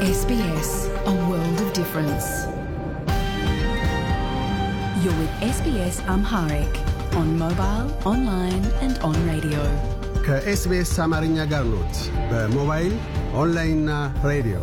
SBS, a world of difference. You're with SBS Amharic on mobile, online, and on radio. ከኤስቢኤስ አማርኛ ጋር ኖት። በሞባይል ኦንላይንና ሬዲዮ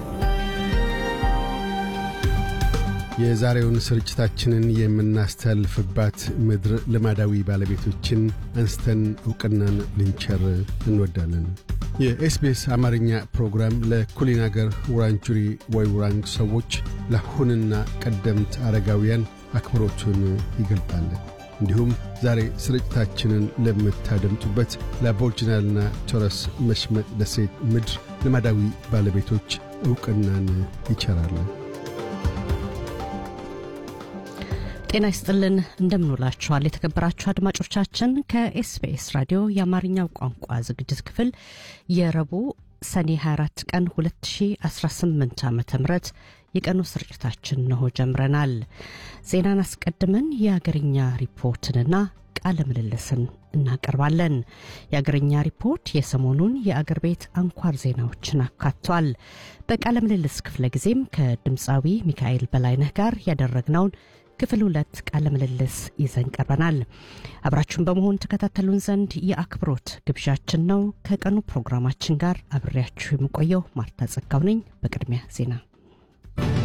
የዛሬውን ስርጭታችንን የምናስተላልፍባት ምድር ልማዳዊ ባለቤቶችን አንስተን ዕውቅናን ልንቸር እንወዳለን። የኤስቢኤስ አማርኛ ፕሮግራም ለኩሊን አገር ውራንጁሪ ወይ ውራንግ ሰዎች ለአሁንና ቀደምት አረጋውያን አክብሮቱን ይገልጣል። እንዲሁም ዛሬ ስርጭታችንን ለምታደምጡበት ለአቦርጅናልና ቶረስ መሽመጥ ደሴት ምድር ልማዳዊ ባለቤቶች ዕውቅናን ይቸራል። ጤና ይስጥልን እንደምንውላችኋል የተከበራችሁ አድማጮቻችን ከኤስቢኤስ ራዲዮ የአማርኛው ቋንቋ ዝግጅት ክፍል የረቡዕ ሰኔ 24 ቀን 2018 ዓ ም የቀኑ ስርጭታችን ነሆ ጀምረናል ዜናን አስቀድመን የአገርኛ ሪፖርትንና ቃለ ምልልስን እናቀርባለን የአገርኛ ሪፖርት የሰሞኑን የአገር ቤት አንኳር ዜናዎችን አካቷል በቃለ ምልልስ ክፍለ ጊዜም ከድምፃዊ ሚካኤል በላይነህ ጋር ያደረግነውን ክፍል ሁለት ቃለ ምልልስ ይዘን ቀርበናል። አብራችሁን በመሆን ተከታተሉን ዘንድ የአክብሮት ግብዣችን ነው። ከቀኑ ፕሮግራማችን ጋር አብሬያችሁ የምቆየው ማርታ ጸጋው ነኝ። በቅድሚያ ዜና